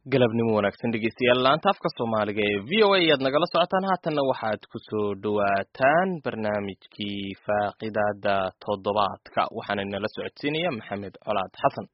galabnimo wanaagsan dhegeystayaal laanta afka soomaaliga ee v o a ayaad nagala socotaan haatanna waxaad kusoo dhawaataan barnaamijkii faaqidaada toddobaadka waxaana inala socodsiinaya maxamed colaad xasan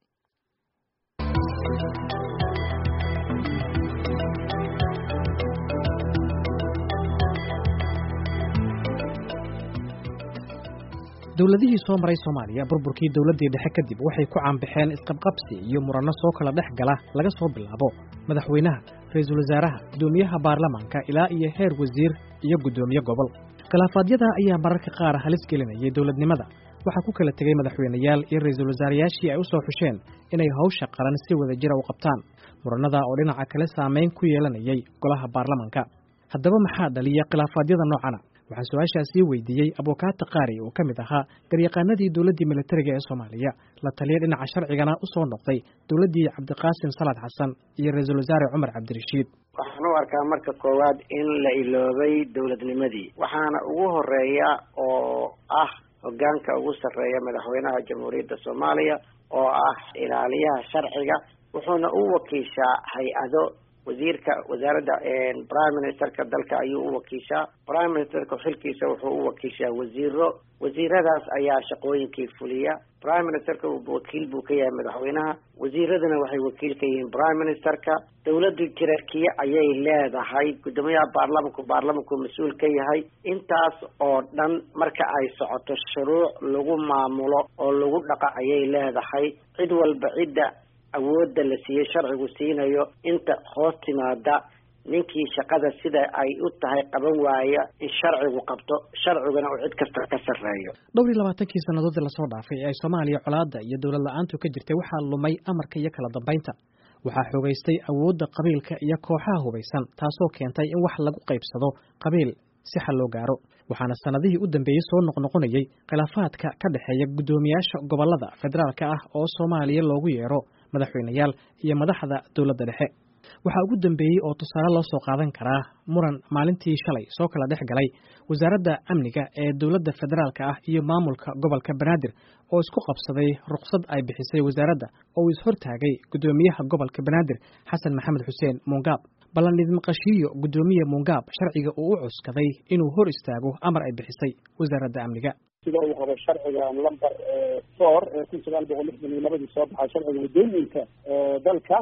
dowladihii soo maray soomaaliya burburkii dowladdii dhexe kadib waxay ku caanbaxeen isqabqabsi iyo muranno soo kala dhex gala laga soo bilaabo madaxweynaha ra-iisul wasaaraha guddoomiyaha baarlamaanka ilaa iyo heer wasiir iyo guddoomiye gobol khilaafaadyada ayaa mararka qaar halis gelinayay dowladnimada waxaa ku kala tegey madaxweyneyaal iyo ra-iisul wasaarayaashii ay u soo xusheen inay hawsha qaran si wada jira u qabtaan murannada oo dhinaca kale saamayn ku yeelanayay golaha baarlamanka haddaba maxaa dhaliya khilaafaadyada noocana waxaa su-aashaasii weydiiyey abukaata qaari oo ka mid ahaa garyaqaanadii dowladdii militariga ee soomaaliya la taliya dhinaca sharcigana u soo noqday dowladdii cabdiqaasim salaad xasan iyo ra-iisul wasaare cumar cabdirashiid waxaan u arkaa marka koowaad in la iloobay dowladnimadii waxaana ugu horeeya oo ah hogaanka ugu sarreeya madaxweynaha jamhuuriyadda soomaaliya oo ah ilaaliyaha sharciga wuxuuna u wakiishaa hay-ado wasiirka wasaaradda prime ministerka dalka ayuu u wakiishaa prime ministerka xilkiisa wuxuu u wakiishaa wasiiro wasiiradaas ayaa shaqooyinkii fuliya prime ministerka wakiil buu ka yahay madaxweynaha wasiiraduna waxay wakiil ka yihiin prime ministerka dowladdu jirarkiye ayay leedahay guddoomiyaha baarlamanku baarlamanku mas-uul ka yahay intaas oo dhan marka ay socoto shuruuc lagu maamulo oo lagu dhaqa ayay leedahay cid walba cidda awoodda la siiyey sharcigu siinayo inta hoos timaada ninkii shaqada sida ay u tahay qaban waaya in sharcigu qabto sharciguna uu cid kasta ka sarreeyo dhowr iyo labaatankii sannadoodii lasoo dhaafay ee ay soomaaliya colaadda iyo dowlad la-aantu ka jirtay waxaa lumay amarka iyo kala dambaynta waxaa xoogaystay awoodda qabiilka iyo kooxaha hubaysan taasoo keentay in wax lagu qaybsado qabiil si xal loo gaaro waxaana sannadihii u dambeeyey soo noqnoqonayay khilaafaadka ka dhexeeya guddoomiyaasha gobollada federaalka ah oo soomaaliya loogu yeero madaxweyneyaal iyo madaxda dowladda dhexe waxaa ugu dambeeyey oo tusaale loo soo qaadan karaa muran maalintii shalay soo kala dhex galay wasaaradda amniga ee dowladda federaalka ah iyo maamulka gobolka banaadir oo isku qabsaday ruqsad ay bixisay wasaaradda oo uu ishortaagay guddoomiyaha gobolka banaadir xasan maxamed xuseen muungaab ballan idmaqashiiyo guddoomiye muungaab sharciga uu u cuskaday inuu hor istaago amar ay bixisay wasaaradda amniga sida uu qabo sharciga lamber four ee kun sagaal boqol lixdan iyo labadii soo baxay sharciga waddooyinka dalka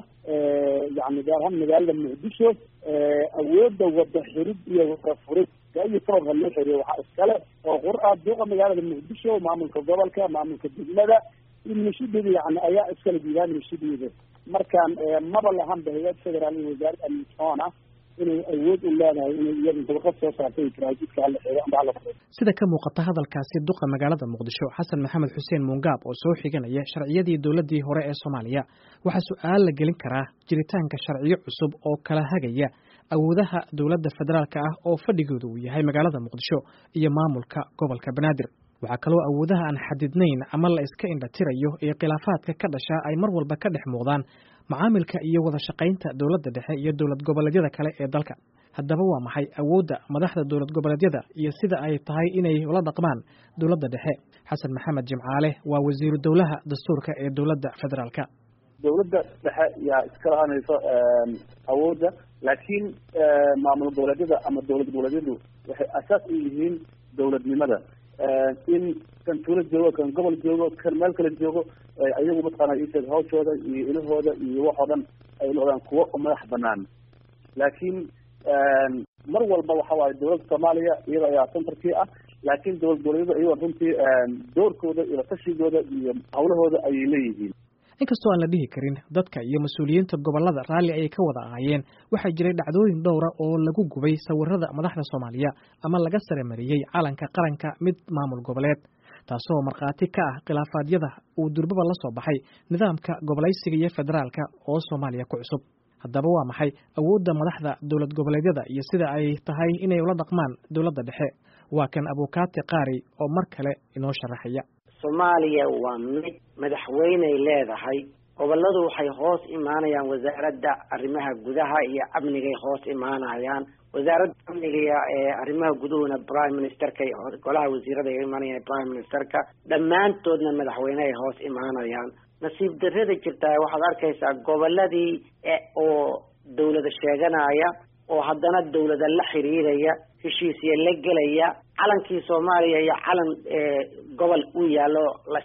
yani gaar ahaan magaalada muqdisho awoodda wada xirid iyo wada furid gayo program loo xiriyo waxaa iskale oo qur-aa duuqa magaalada muqdisho maamulka gobolka maamulka degmada iyo minashideeda yani ayaa iskala diidaa minashideeda markaan maba lahanba hay-ad federaal iyo wasaaradda amnisoona inay awood u leedahay inay iyada dabaqad soo saartay taraajidka hala xeego amba hala furo sida ka muuqata hadalkaasi duqa magaalada muqdisho xasan maxamed xuseen muungaab oo soo xiganaya sharciyadii dowladdii hore ee soomaaliya waxaa su-aal la gelin karaa jiritaanka sharciyo cusub oo kala hagaya awoodaha dowladda federaalka ah oo fadhigooda uu yahay magaalada muqdisho iyo maamulka gobolka banaadir waxaa kaloo awoodaha aan xadidnayn ama la iska indhatirayo iyo khilaafaadka ka dhasha ay mar walba ka dhex muuqdaan macaamilka iyo wada shaqaynta dowladda dhexe iyo dowlad goboleedyada kale ee dalka haddaba waa maxay awoodda madaxda dowlad goboleedyada iyo sida ay tahay inay ula dhaqmaan dowladda dhexe xasan maxamed jimcaale waa wasiiru dowlaha dastuurka ee dowladda federaalka dowladda dhexe yaa iska lahanayso awoodda laakiin maamul goboleedyada ama dowlad goboleedyadu waxay asaas u yihiin dowladnimada in kan tuulo joogo kan gobol joogo kan meel kale joogo ayagu mataqaana isheeg hawshooda iyo ilahooda iyo wax oo dhan ay noqdaan kuwo madax banaan laakiin mar walba waxa waaye dowladda soomaaliya iyada ayaa centerkii ah laakiin dowlad goboleedyada iyagoo runtii doorkooda iyo tashigooda iyo hawlahooda ayay leeyihiin inkastoo aan la dhihi karin dadka iyo mas-uuliyiinta gobollada raalli ayay ka wada ahaayeen waxaa jiray dhacdooyin dhowra oo lagu gubay sawirada madaxda soomaaliya ama laga sare mariyey calanka qaranka mid maamul goboleed taasoo markhaati ka ah khilaafaadyada uu durbaba la soo baxay nidaamka gobolaysiga iyo federaalka oo soomaaliya ku cusub haddaba waa maxay awoodda madaxda dowlad goboleedyada iyo sida ay tahay inay ula dhaqmaan dowladda dhexe waa kan abukaati qaari oo mar kale inoo sharaxaya soomaaliya waa mid madaxweyney leedahay gobolladu waxay hoos imaanayaan wasaaradda arrimaha gudaha iyo amnigay hoos imaanayaan wasaaradda amniga ee arrimaha guduhuna prime ministerka golaha wasiirada ay imaanayaan prime ministerka dhammaantoodna madaxweyne ay hoos imaanayaan nasiib darrada jirtaa waxaad arkaysaa gobolladii oo sheeganaya oo haddana dawlada la xiriiraya heshiisya la gelaya calankii soomaaliya iyo calan gobol uu yaallo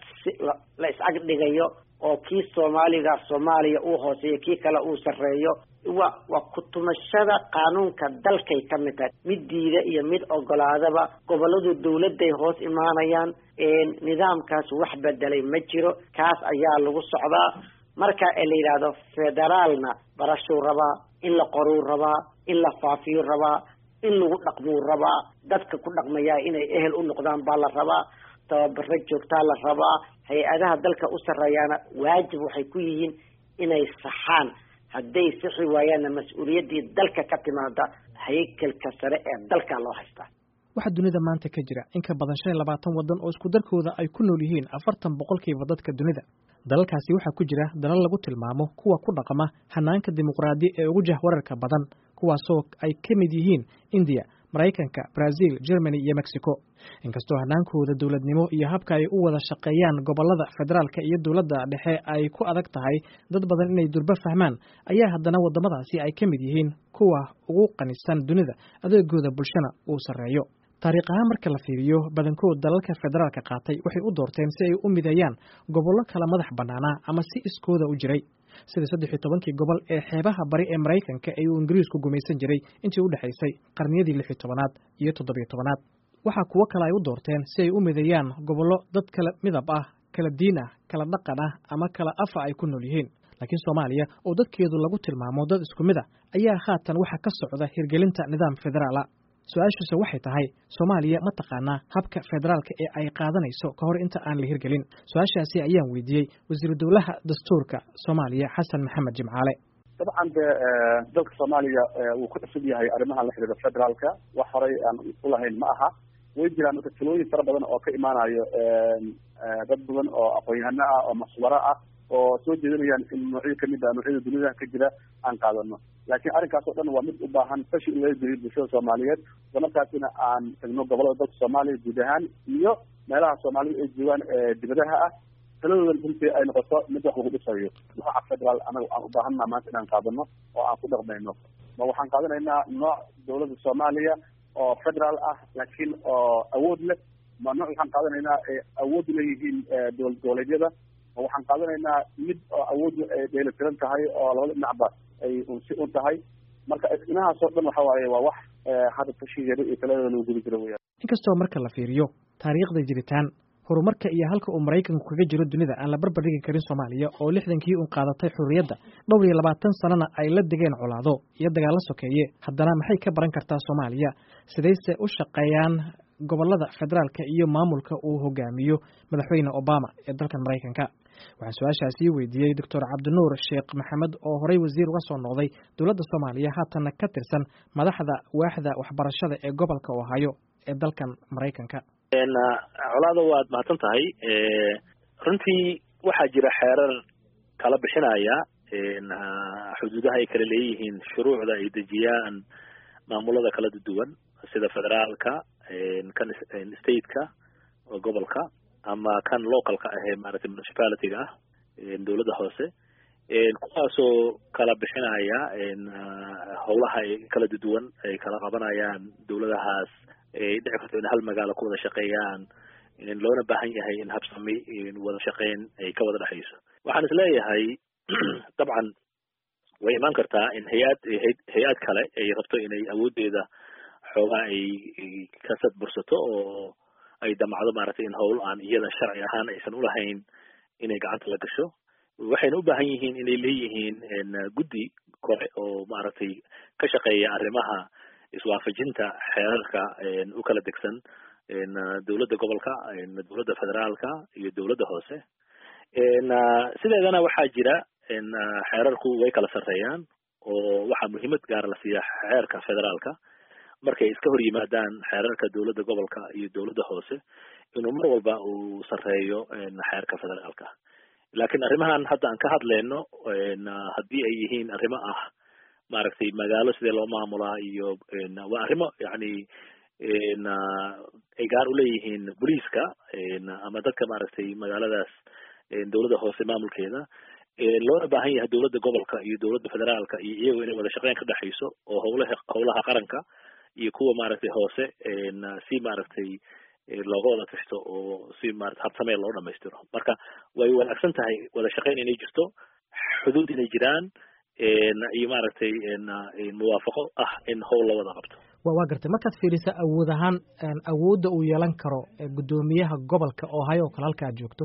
la is-ag dhigayo oo kii soomaaliga soomaaliya uu hooseeyo kii kale uu sarreeyo wa waa kutumashada qaanuunka dalkay ka mid tahay mid diida iyo mid ogolaadaba gobolladu dawladday hoos imaanayaan nidaamkaas wax bedelay ma jiro kaas ayaa lagu socdaa marka la yidhaahdo federaalna barashuu rabaa in la qoruu rabaa in la faafiyuu rabaa in lagu dhaqmuu rabaa dadka ku dhaqmayaa inay ehel u noqdaan baa la rabaa tababaro joogtaa la rabaa hay-adaha dalka u sarreeyaana waajib waxay ku yihiin inay saxaan hadday sixi waayaanna mas-uuliyaddii dalka ka timaada haykalka sare ee dalka loo haystaa waxaa dunida maanta ka jira in ka badan shan iyo labaatan waddan oo isku darkooda ay ku nool yihiin afartan boqolkiiba dadka dunida dalalkaasi waxaa ku jira dalal lagu tilmaamo kuwa ku dhaqama hanaanka dimuqraadi ee ugu jahwararka badan kuwaasoo ay ka mid yihiin indiya maraykanka brazil germany iyo mexico inkastoo hanaankooda dowladnimo iyo habka ay u wada shaqeeyaan gobolada federaalka iyo dowladda dhexe ay ku adag tahay dad badan inay durbo fahmaan ayaa haddana waddamadaasi ay ka mid yihiin kuwa ugu qanisan dunida adeegooda bulshana uu sarreeyo taariikh ahaan marka la fiiriyo badankood dalalka federaalka qaatay waxay u doorteen si ay u mideeyaan gobollo kala madax bannaanaa ama si iskooda u jiray sida saddex iyo tobankii gobol ee xeebaha bari ee maraykanka ee uu ingiriisku gumaysan jiray intii u dhexaysay qarniyadii lix iyo tobanaad iyo toddobiyo tobanaad waxaa kuwo kale ay u doorteen si ay u mideeyaan gobollo dad kala midab ah kala diin ah kala dhaqan ah ama kala afa ay ku nool yihiin laakiin soomaaliya oo dadkeedu lagu tilmaamo dad isku mid a ayaa haatan waxaa ka socda hirgelinta nidaam federaala su-aashiise waxay tahay soomaaliya ma taqaanaa habka federaalka ee ay qaadanayso ka hor inta aan la hirgelin su-aashaasi ayaan weydiiyey wasiiru dowlaha dastuurka soomaaliya xasan maxamed jimcaale dabcan de dalka soomaaliya wuu ku cusub yahay arrimaha la xidhiira federaalka wax horay aan ulahayn ma aha way jiraan marka talooyin fara badan oo ka imaanayo dad badan oo aqoon-yahano ah oo maswaro ah oo soo jeedinayaan in noocyo kamid ah noocyada dunida ka jira aan qaadano laakiin arrinkaas oo dhan waa mid u baahan fashi in laga geliyo bulshada soomaaliyeed isla markaasina aan tagno gobolada dalka soomaaliya guud ahaan iyo meelaha soomaalida ay joogaan dibadaha ah taladoodan runtii ay noqoto mid wax lagu dhisayo nooca federaal anaga aan u baahanna maanta inaan qaadano oo aan ku dhaqmayno ma waxaan qaadanaynaa nooc dawladda soomaaliya oo federaal ah laakiin oo awood leh ma nooc waxaan qaadanaynaa awood leeyihiin dowlad goboleedyada ma waxaan qaadanaynaa mid oo awood ay dheelitiran tahay oo labada dhinacba ay unsi un tahay marka inahaasoo dhan waxa waaye waa wax hadda tashigeeda iyo taladeeda lagu guda jiro weyaan inkastoo marka la fiiriyo taariikhda jiritaan horumarka iyo halka uu maraykanku kaga jiro dunida aan la barbar dhigi karin soomaaliya oo lixdankii un qaadatay xurriyadda dhowr iyo labaatan sanana ay la degeen colaado iyo dagaallo sokeeye haddana maxay ka baran kartaa soomaaliya sidayse u shaqeeyaan gobolada federaalka iyo maamulka uu hogaamiyo madaxweyne obama ee dalkan maraykanka waxaan su-aashaasii weydiiyey doctor cabdinuur sheekh maxamed oo horey wasiir uga soo noqday dowladda soomaaliya haatanna ka tirsan madaxda waaxda waxbarashada ee gobolka ohaayo ee dalkan maraykanka colaada waad mahadsan tahay runtii waxaa jira xeerar kala bixinaya xuduudaha ay kala leeyihiin shuruucda ay dejiyaan maamulada kala duwan sida federaalka kan stateka oo gobolka ama kan localka ah ee maaragtay municipalityga ah dowladda hoose kuwaasoo kala bixinaya howlaha kala duwan ay kala qabanayaan dowladahaas ay dhici karto in hal magaalo ku wada shaqeeyaan loona baahan yahay in habsami wada shaqeyn ay ka wada dhexayso waxaan isleeyahay dabcan way imaan kartaa in hay-ad hay-ad kale ay rabto inay awooddeeda xoogaa ay ka sadbursato oo ay damacdo maaragtay in howl aan iyada sharci ahaan aysan ulahayn inay gacanta la gasho waxayna u baahan yihiin inay leeyihiin guddi kore oo maaragtay ka shaqeeya arrimaha iswaafajinta xeerarka u kala degsan dowladda gobolka dowladda federaalka iyo dowladda hoose sideedana waxaa jira xeerarku way kala sarreeyaan oo waxaa muhiimad gaara la siiya xeerka federaalka markay iska hor yimaadaan xeerarka dowladda gobolka iyo dowladda hoose inuu mar walba uu sarreeyo xeerka federaalka laakiin arrimahan hadda aan ka hadleyno haddii ay yihiin arrimo ah maaragtay magaalo sidee loo maamulaa iyo waa arrimo yani ay gaar uleeyihiin boliiska ama dadka maaragtay magaaladaas dowladda hoose maamulkeeda loona baahan yahay dowladda gobolka iyo dowladda federaalka iyo iyagu inay wada shaqeyn ka dhexayso oo howlaha howlaha qaranka iyo kuwa maaragtay hoose si maaragtay looga wada tashto oo si maarata habsamee loo dhamaystiro marka way wanaagsan tahay wada shaqeyn inay jirto xuduud inay jiraan iyo maaragtay muwaafaqo ah in howl la wada qabto waa gartay markaad fiirisa awood ahaan awoodda uu yeelan karo guddoomiyaha gobolka ohio oo kale halka aad joogto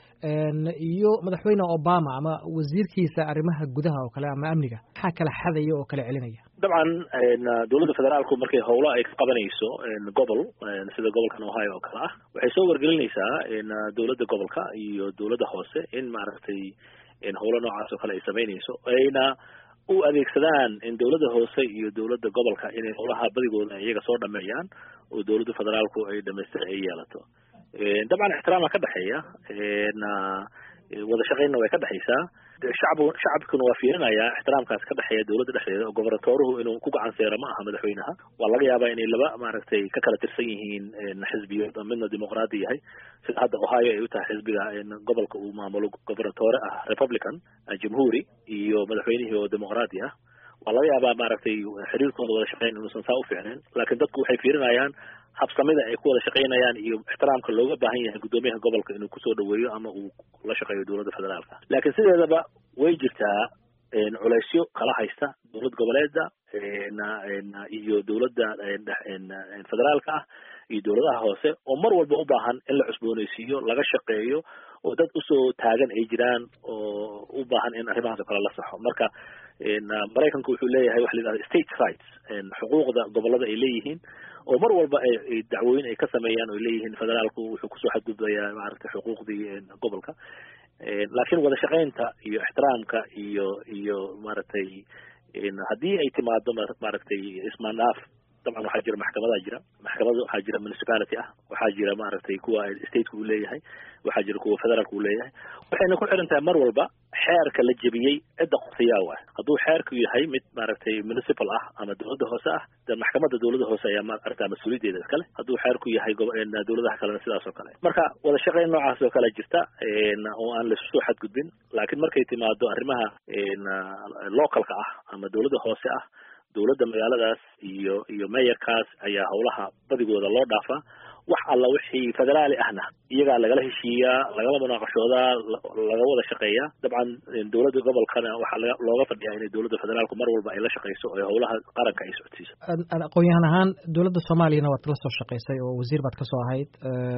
iyo madaxweyne obama ama wasiirkiisa arrimaha gudaha oo kale ama amniga maxaa kala xadaya oo kala celinaya dabcan dowladda federaalku markay howlo ay ka qabanayso gobol sida gobolkan ohio oo kale ah waxay soo wargelinaysaa dowladda gobolka iyo dowladda hoose in maaragtay howlo noocaas oo kale ay samaynayso ayna u adeegsadaan in dowladda hoose iyo dowladda gobolka inay howlaha badigooda iyaga soo dhameeyaan oo dowladda federaalku ay dhamaystir ay yeelato dabcan ixtiraama ka dhexeeya wada shaqeynna way ka dhexaysaa shacbu shacabkuna waa fiirinayaa ixtiraamkaas ka dhexeeya dowladda dhexdeeda oo gobernatooruhu inuu ku gacan seero ma aha madaxweynaha waa laga yaabaa inay laba maaragtay ka kala tirsan yihiin xisbiyood oo midna dimuqraadi yahay sida hadda ohio ay u tahay xisbiga gobolka uu maamulo gobernatoore ah republican jamhuuri iyo madaxweynihii oo dimuqraadi ah waa laga yaabaa maaragtay xiriirkooda wada shaqeyn inuusan saa u fiicnayn laakiin dadku waxay fiirinayaan habsamida ay ku wada shaqeynayaan iyo ixtiraamka looga baahan yahay guddoomiyaha gobolka inuu kusoo dhaweeyo ama uu la shaqeeyo dowladda federaalka laakiin sideedaba way jirtaa culeysyo kala haysta dowlad goboleeda iyo dowladda federaalka ah iyo dowladaha hoose oo mar walba u baahan in la cusbooneysiiyo laga shaqeeyo oo dad usoo taagan ay jiraan oo u baahan in arrimahaas oo kale la saxo marka maraykanku wuxuu leeyahay waxa la yidhahda state rights xuquuqda gobolada ay leeyihiin oo mar walba ay dacwooyin ay ka sameeyaan oo leeyihiin federaalku wuxuu kusoo xadgudbayaa maaragtay xuquuqdii gobolka laakiin wada shaqeynta iyo ixtiraamka iyo iyo maaragtay haddii ay timaado maaragtay ismaandhaaf dabcan waxaa jira maxkamadaa jira maxkamada waxaa jira municipality ah waxaa jira maaragtay kuwa stateka uu leeyahay waxaa jira kuwa federaalka uu leeyahay waxayna ku xiran tahay mar walba xeerka la jebiyey cidda qorshayaa waay hadduu xeerku yahay mid maaragtay municipal ah ama dowladda hoose ah de maxkamadda dowladda hoose ayaa maaragta mas-uuliyaddeeda iskale hadduu xeerku yahay dowladaha kalena sidaas oo kale marka wada shaqeyn noocaas oo kale jirta oo aan laisu soo xadgudbin laakiin markay timaado arrimaha localka ah ama dowladda hoose ah dowladda magaaladaas iyo iyo meeyarkaas ayaa howlaha badigooda loo dhaafaa wax alla wixii federaali ahna iyagaa lagala heshiiyaa lagala munaaqashoodaa laga wada shaqeeyaa dabcan dowladda gobolkana waxaa laga looga fadhiyaa inay dowladda federaalku mar walba ay la shaqeyso ee howlaha qaranka ay socodsiiso aqoon-yahan ahaan dowladda soomaaliyana waad la soo shaqeysay oo wasiir baad kasoo ahayd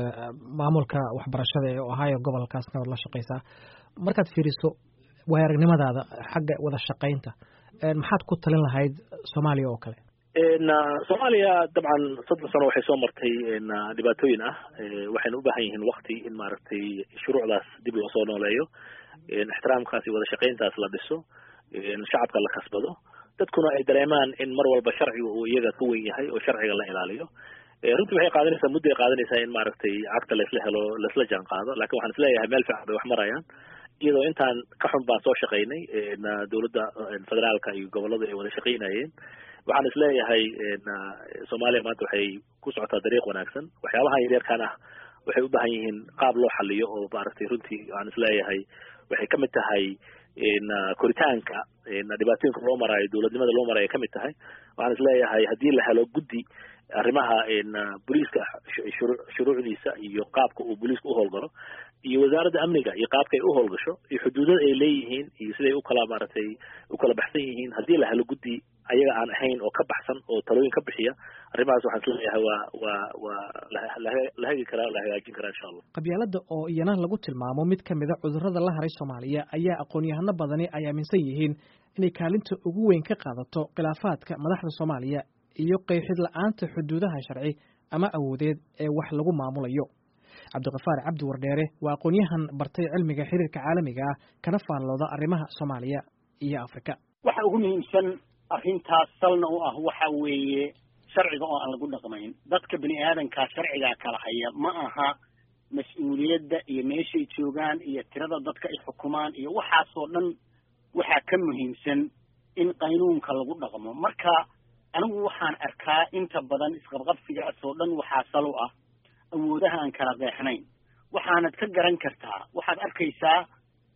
maamulka waxbarashada ee ohio gobolkaasna waad la shaqeysaa markaad fiiriso waay aragnimadaada xagga wada shaqeynta maxaad ku talin lahayd soomaaliya oo kale soomaaliya dabcan soddon sano waxay soo martay dhibaatooyin ah waxayna u baahan yihiin wakti in maaragtay shuruucdaas dib loo soo nooleeyo ixtiraamkaas iyo wada shaqeyntaas la dhiso shacabka la kasbado dadkuna ay dareemaan in mar walba sharciga uu iyaga ka wen yahay oo sharciga la ilaaliyo runtii waxay qaadanaysaa muddo ay qaadanaysaa in maaragtay cagta laisla helo laisla jaan qaado lakin waxaan isleeyahay meel fiican bay wax marayaan iyadoo intaan ka xun baan soo shaqaynay dowladda federaalka iyo gobolada ay wada shaqaynayeen waxaan isleeyahay soomaaliya maanta waxay ku socotaa dariiq wanaagsan waxyaabahan yaryarkan ah waxay u baahan yihiin qaab loo xaliyo oo maaragtay runtii waxaan isleeyahay waxay kamid tahay koritaanka dhibaatooyinka loo maraayo dowladnimada loo maraayo kamid tahay waxaan isleeyahay haddii la helo guddi arrimaha booliiska shuruucdiisa iyo qaabka uu booliiska u howlgalo iyo wasaaradda amniga iyo qaabka ay u howlgasho iyo xuduudada ay leeyihiin iyo siday ukala maaragtay ukala baxsan yihiin haddii la helo guddi ayaga aan ahayn oo ka baxsan oo talooyin ka bixiya arrimahaas waxaan isleeyahay waa waa waa la hagi karaa la hagaajin karaa insha allah qabyaalada oo iyana lagu tilmaamo mid ka mida cudurrada la haray soomaaliya ayaa aqoon-yahano badani ay aaminsan yihiin inay kaalinta ugu weyn ka qaadato khilaafaadka madaxda soomaaliya iyo qeexid la-aanta xuduudaha sharci ama awoodeed ee wax lagu maamulayo cabdiqafaar cabdi wardheere waa aqoon-yahan bartay cilmiga xiriirka caalamiga ah kana faallooda arrimaha soomaaliya iyo afrika waxa ugu muhiimsan arrintaas salna u ah waxa weeye sharciga oo aan lagu dhaqmayn dadka bini aadankaa sharcigaa kala haya ma aha mas-uuliyadda iyo meeshay joogaan iyo tirada dadka ay xukumaan iyo waxaasoo dhan waxaa ka muhiimsan in qaynuunka lagu dhaqmo marka anigu waxaan arkaa inta badan isqabqabsigaas oo dhan waxaa sal u ah awoodaha aan kala qeexnayn waxaanad ka garan kartaa waxaad arkaysaa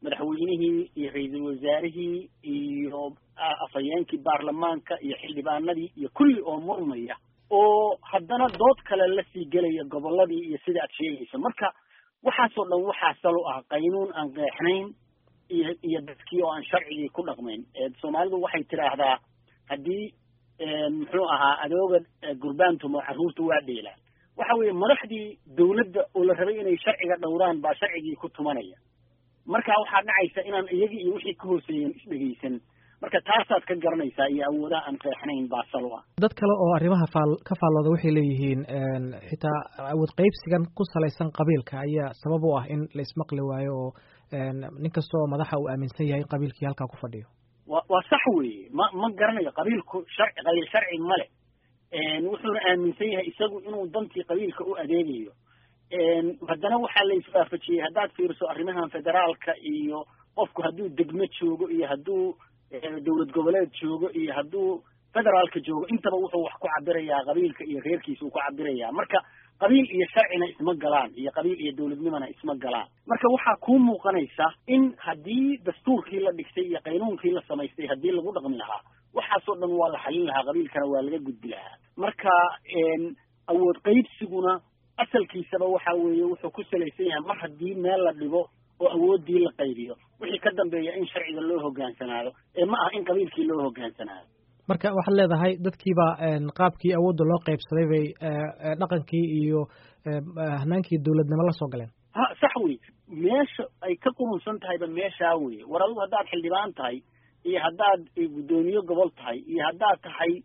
madaxweynihii iyo ra-iisul wasaarihii iyo afhayeenkii baarlamaanka iyo xildhibaanadii iyo kulli oo murmaya oo haddana dood kale lasii gelaya gobolladii iyo sida aad sheegayso marka waxaasoo dhan waxaa sal u ah qaynuun aan qeexnayn iyo iyo dadkii oo aan sharcigii ku dhaqmayn soomaalidu waxay tidhaahdaa haddii muxuu ahaa adooga gurbaantumo carruurta waa dheelaan waxa weeye madaxdii dawladda oo la rabay inay sharciga dhowraan baa sharcigii ku tumanaya marka waxaa dhacaysa inaan iyagii iyo wixii ka hooseeyeen isdhegaysan marka taasaad ka garanaysaa iyo awoodaha aan qeexnayn baa sal u ah dad kale oo arrimaha faal ka faallooda waxay leeyihiin xitaa awood qaybsigan ku salaysan qabiilka ayaa sabab u ah in la ismaqli waayo oo nin kasta oo madaxa uu aaminsan yahay in qabiilkii halkaa ku fadhiyo wa waa sax weeye ma ma garanayo qabiilku sharci qabiil sharci male wuxuuna aaminsan yahay isagu inuu dantii qabiilka u adeegayo haddana waxaa la iswaafajiyey haddaad fiiriso arrimahan federaalka iyo qofku hadduu degmo joogo iyo hadduu dowlad goboleed joogo iyo hadduu federaalka joogo intaba wuxuu wax ku cabirayaa qabiilka iyo reerkiisa uu ku cabirayaa marka qabiil iyo sharcina isma galaan iyo qabiil iyo dowladnimona isma galaan marka waxaa kuu muuqanaysa in haddii dastuurkii la dhigtay iyo qaynuunkii la samaystay haddii lagu dhaqmi lahaa waxaasoo dhan waa la xalin lahaa qabiilkana waa laga gudbi lahaa marka awood qaybsiguna asalkiisaba waxa weeye wuxuu ku salaysan yahay mar haddii meel la dhigo oo awoodii la qaybiyo wixii ka dambeeya in sharciga loo hogaansanaado ee ma aha in qabiilkii loo hogaansanaado marka waxaad leedahay dadkiiba qaabkii awoodda loo qaybsaday bay dhaqankii iyo hanaankii dowladnimo la soo galeen ha sax wey meesha ay ka qurunsan tahayba meeshaa weye war adigu haddaad xildhibaan tahay iyo haddaad guddoomiye gobol tahay iyo haddaad tahay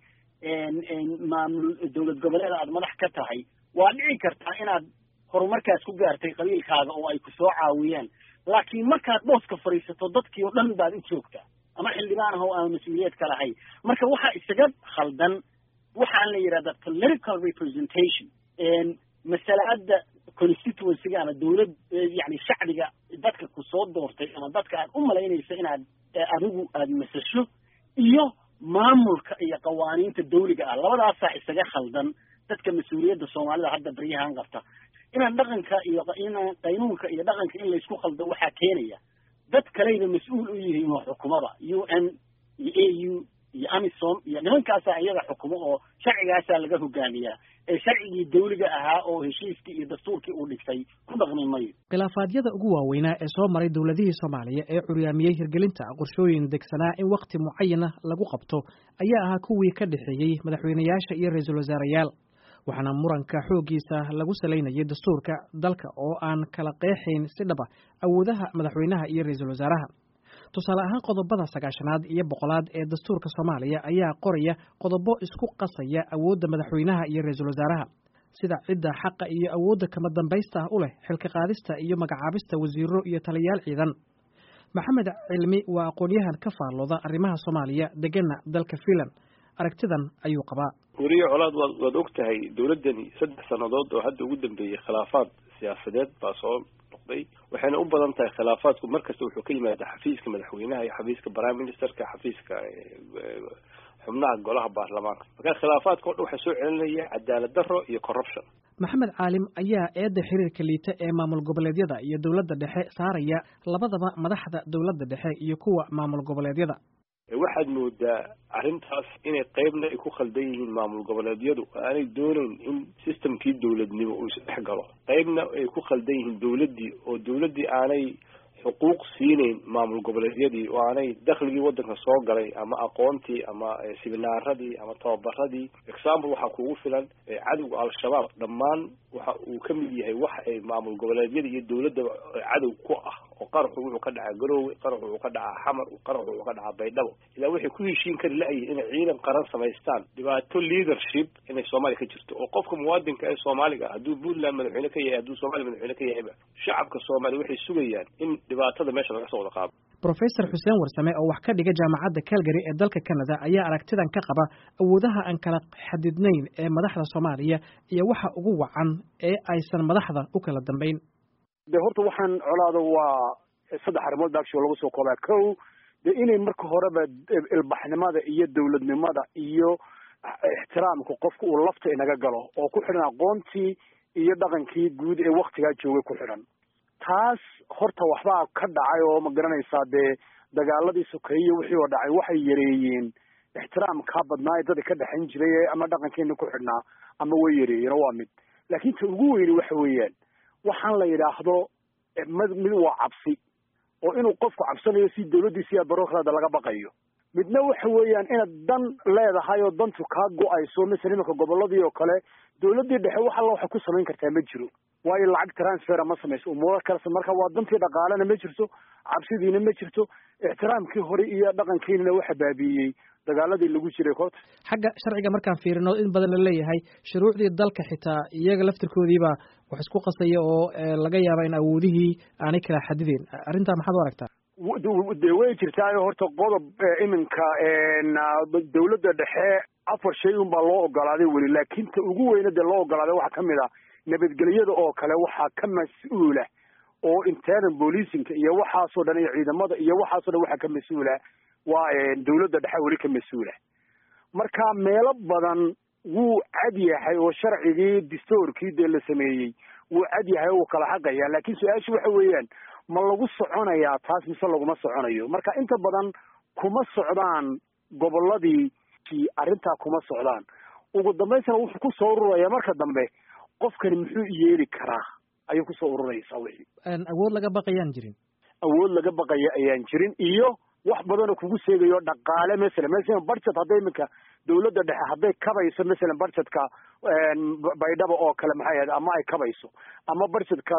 maamul dowlad goboleed aad madax ka tahay waa dhici kartaa inaad horumarkaas ku gaartay qabiilkaaga oo ay ku soo caawiyeen laakiin markaad booska fadhiisato dadkii oo dhan baad u joogtaa ama xildhibaan ah oo aan mas-uuliyad ka lahayn marka waxaa isaga khaldan waxaan la yidhahda political representation masalaada constituencyga ama dowlad yani shacbiga dadka ku soo doortay ama dadka aad u malaynayso inaad adigu aada masasho iyo maamulka iyo qawaaniinta dawliga ah labadaasaa isaga khaldan dadka mas-uuliyadda soomaalida hadda baryahan qabta inaan dhaqanka iyo inaan qaynuunka iyo dhaqanka in laysku khaldo waxaa keenaya dad kaleyba mas-uul u yihiin oo xukumada u n iyo a u iyo amisom iyo nimankaasaa iyaga xukumo oo sharcigaasaa laga hogaamiyaa ee sharcigii dawliga ahaa oo heshiiskii iyo dastuurkii uu dhigtay ku dhaqmi mayo khilaafaadyada ugu waaweynaa ee soo maray dowladihii soomaaliya ee curyaamiyey hirgelinta qorshooyin degsanaa in wakhti mucayana lagu qabto ayaa ahaa kuwii ka dhexeeyey madaxweyneyaasha iyo ra-iisul wasaarayaal waxaana muranka xooggiisa lagu salaynayay dastuurka dalka oo aan kala qeexayn si dhaba awoodaha madaxweynaha iyo ra-iisul wasaaraha tusaale ahaan qodobada sagaashanaad iyo boqolaad ee dastuurka soomaaliya ayaa qoraya qodobo isku qasaya awoodda madaxweynaha iyo ra-iisul wasaaraha sida cidda xaqa iyo awoodda kama dambaysta ah u leh xilka qaadista iyo magacaabista wasiiro iyo taliyayaal ciidan maxamed cilmi waa aqoon-yahan ka faallooda arrimaha soomaaliya degana dalka fiinland aragtidan ayuu qabaa weriye colaad waad waad og tahay dowladdani saddex sannadood oo hadda ugu dambeeyey khilaafaad siyaasadeed baa soo noqday waxayna u badan tahay khilaafaadku mar kasta wuxuu ka yimaada xafiiska madaxweynaha iyo xafiiska prime ministerka xafiiska xubnaha golaha baarlamaanka marka khilaafaadka o dhan waxaa soo celinaya cadaalad darro iyo corruption maxamed caalim ayaa eedda xiriirka liita ee maamul goboleedyada iyo dowladda dhexe saaraya labadaba madaxda dowladda dhexe iyo kuwa maamul goboleedyada waxaad moodaa arrintaas inay qeybna ay ku khaldan yihiin maamul goboleedyadu aanay doonayn in systemkii dowladnimo uu isdhex galo qeybna ay ku khaldan yihiin dowladdii oo dowladdii aanay xuquuq siinayn maamul goboleedyadii oo aanay dakhligii waddanka soo galay ama aqoontii ama siminaaradii ama tababaradii example waxaa kugu filan cadowga al-shabaab dhammaan waxa uu ka mid yahay wax ay maamul goboleedyada iyo dowladdaba cadow ku ah oo qaraxu wuxuu ka dhacaa garoowe qaraxu wuxuu ka dhacaa xamar qaraxu wuxuu ka dhacaa baydhabo ilaa waxay ku heshiin kari la-yihin inay ciidan qaran samaystaan dhibaato leadership inay soomaaliya ka jirto oo qofka muwaadinka ee soomaaliga ah hadduu puntland madaxweyne ka yahay hadduu soomaaliya madaxweyne ka yahayba shacabka soomaaliya waxay sugayaan in dhibaatada meesha laga soo wada qaado professor xuseen warsame oo wax ka dhiga jaamacadda calgary ee dalka canada ayaa aragtidan ka qaba awoodaha aan kala xadidnayn ee madaxda soomaaliya iyo waxa ugu wacan ee aysan madaxda u kala dambayn de horta waxaan colaada waa saddex arrimood ba actual lagu soo koobaa kow de inay marka horeba ilbaxnimada iyo dowladnimada iyo ixtiraamka qofka uu lafta inaga galo oo ku xidhan aqoontii iyo dhaqankii guud ee waktigaa joogay ku xidhan taas horta waxbaa ka dhacay oo ma garanaysaa dee dagaaladii sokeeye wixii oo dhacay waxay yareeyeen ixtiraamkaa badnaa ee dadka ka dhexayn jiray ama dhaqankeena ku xidhnaa ama way yareeyeen oo waa mid laakiin ta ugu weyni waxa weeyaan waxaan la yidhaahdo mid mid waa cabsi oo inuu qofku cabsanayo si dawladdiisa iyo barokraada laga baqayo midna waxa weeyaan inaad dan leedahay oo dantu kaa go-ayso masala imanka goboladii oo kale dawladdii dhexe wax alla waxay ku samayn kartaa ma jiro waayo lacag transfera ma samayso umuuro kalese marka waa dantii dhaqaalena ma jirto cabsidiina ma jirto ixtiraamkii hore iyo dhaqankiinana waxa baabiiyey dagaaladii lagu jiray koobta xagga sharciga markaan fiirino in badan la leeyahay shuruucdii dalka xitaa iyaga laftirkoodiibaa wax isku qasaya oo laga yaaba in awoodihii aanay kala xadideen arrintaa maxaad u aragtaa de way jirtaayo horta qodob iminka dawladda dhexe afar shay un baa loo ogolaaday weli laakiin ta ugu weyna dee loo ogolaaday waxaa kamid a nabadgelyada oo kale waxaa ka mas-uula oo internal bolicinka iyo waxaasoo dhan iyo ciidamada iyo waxaasoo dhan waxaa ka mas-uula waa dawladda dhexe weli ka mas-uula marka meelo badan wuu cad yahay oo sharcigii distoorkii dee la sameeyey wuu cad yahay oo wuu kala xaqaya laakiin su-aashu waxa weeyaan ma lagu soconayaa taas mise laguma soconayo marka inta badan kuma socdaan goboladii arrintaa kuma socdaan ugu dambaysana wuxuu kusoo ururaya marka dambe qofkani muxuu yeeli karaa ayay kusoo ururaysaa wixii awood laga baqayaan jirin awood laga baqaya ayaan jirin iyo wax badanoo kugu sheegayo dhaqaale masalan masalan budget hadday iminka dawladda dhexe hadday kabayso masalan budgetka baydhaba oo kale maxay ahayd ama ay kabayso ama budgetka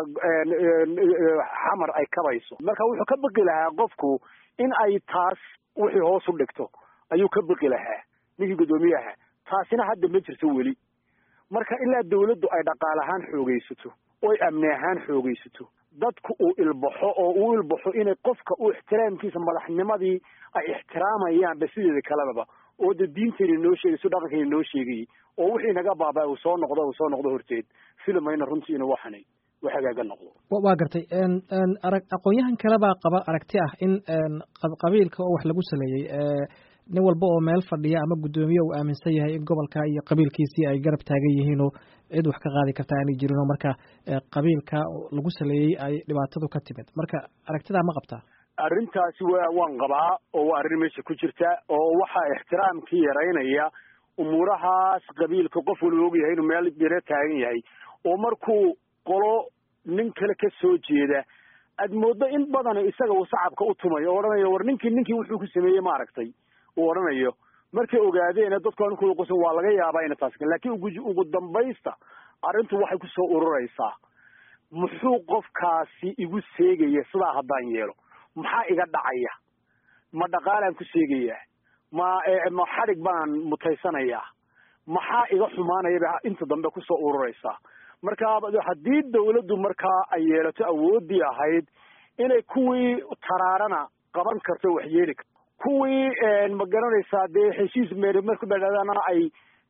xamar ay kabayso marka wuxuu ka baqi lahaa qofku in ay taas wixii hoos u dhigto ayuu ka baqi lahaa ninkii guddoomiyaha taasina hadda ma jirto weli marka ilaa dawladdu ay dhaqaal ahaan xoogaysato oy amni ahaan xoogaysato dadku uu ilbaxo oo uu ilbaxo inay qofka uu ixtiraamkiisa madaxnimadii ay ixtiraamayaan ba sideeda kalebaba oo de diintayna noo sheegayso dhaqankayna noo sheegayay oo wixii naga baaba uu soo noqdo uu soo noqdo horteed filamayna runtii inuu waxanay wax hagaaga noqdo waa gartay arag aqoon-yahan kale baa qaba aragti ah in qabiilka oo wax lagu saleeyey nin walba oo meel fadhiya ama guddoomiye uu aaminsan yahay in gobolka iyo qabiilkiisii ay garab taagan yihiin oo cid wax ka qaadi karta aanay jirin oo marka qabiilka lagu saleeyey ay dhibaatadu ka timid marka aragtidaa ma qabtaa arrintaasi wa waan qabaa oo waa arrin meesha ku jirta oo waxaa ixtiraamkii yaraynaya umuurahaas qabiilka qof walba ogyahay inuu meel biro taagan yahay oo markuu qolo nin kale ka soo jeeda aad mooddo in badan isaga uu sacabka u tumayo o odhanayo war ninkii ninkii wuxuu ku sameeyey ma aragtay uu odhanayo markay ogaadeen dadku ankooda qosan waa laga yaabaa ina taas laakiin ugu ugu dambaysta arrintu waxay kusoo ururaysaa muxuu qofkaasi igu seegaya sidaa haddaan yeelo maxaa iga dhacaya ma dhaqaalaan ku seegayaa ma ma xadhig baan mutaysanayaa maxaa iga xumaanayaba inta dambe kusoo ururaysaa marka haddii dawladdu markaa ay yeelato awooddii ahayd inay kuwii taraarana qaban karto wax yeeli karto kuwii ma garanaysaa dee heshiis meeri marku dhadhadana ay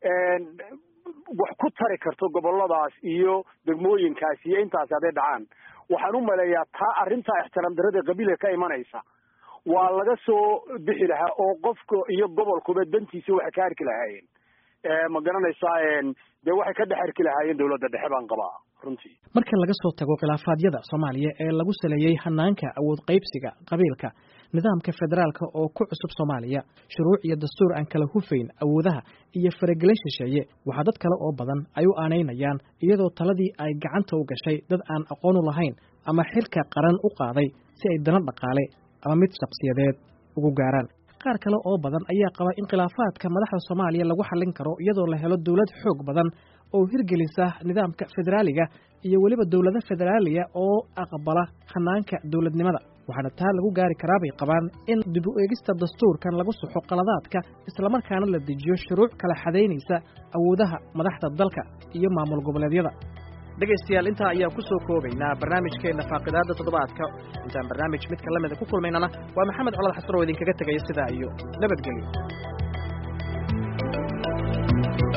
wax ku tari karto goboladaas iyo degmooyinkaas iyo intaasi hadday dhacaan waxaan u maleeyaa taa arrintaa ixtiraam darada qabiilka ka imanaysa waa laga soo bixi lahaa oo qofka iyo gobolkuba dantiisa waxay ka arki lahaayeen ma garanaysaa dee waxay ka dhex arki lahaayeen dawladda dhexe baan qabaa runtii marka laga soo tago khilaafaadyada soomaaliya ee lagu saleeyey hanaanka awood qaybsiga qabiilka nidaamka federaalka oo ku cusub soomaaliya shuruuc iyo dastuur aan kala hufayn awoodaha iyo faragelin shisheeye waxaa dad kale oo badan ay u aanaynayaan iyadoo taladii ay gacanta u gashay dad aan aqoon u lahayn ama xilka qaran u qaaday si ay dana dhaqaale ama mid shakhsiyadeed ugu gaaraan qaar kale oo badan ayaa qaba in khilaafaadka madaxda soomaaliya lagu xallin karo iyadoo la helo dowlad xoog badan oo hirgelisa nidaamka federaaliga iyo weliba dowlado federaaliya oo aqbala hanaanka dowladnimada waxaana taa lagu gaari karaa bay qabaan in dib u eegista dastuurkan lagu saxo qaladaadka islamarkaana la dejiyo shuruuc kala xadaynaysa awoodaha madaxda dalka iyo maamul goboleedyada dhegaystayaal intaa ayaan ku soo koobaynaa barnaamijkeenna faaqidaadda toddobaadka intaan barnaamij midka la mida ku kulmaynana waa maxamed colad xasan oo idinkaga tegaya sidaa iyo nabadgelyo